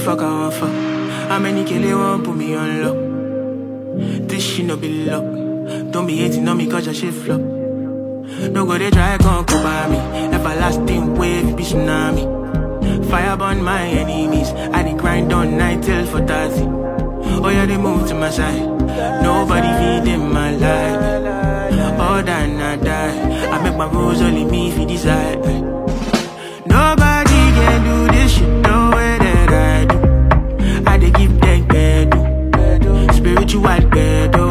fuck I want fuck? How many kill they want put me on lock? This shit no be luck. Don't be hating on me cause your shit flop. No go they try come come by me. Everlasting wave be tsunami. Fire burn my enemies. I dey grind on night till for 30. Oh yeah, they move to my side. Nobody feed in my life. All than I die. I make my rules only me if you decide. Nobody can do this shit the way that I do. I dey give them bedu. Spiritual bedu.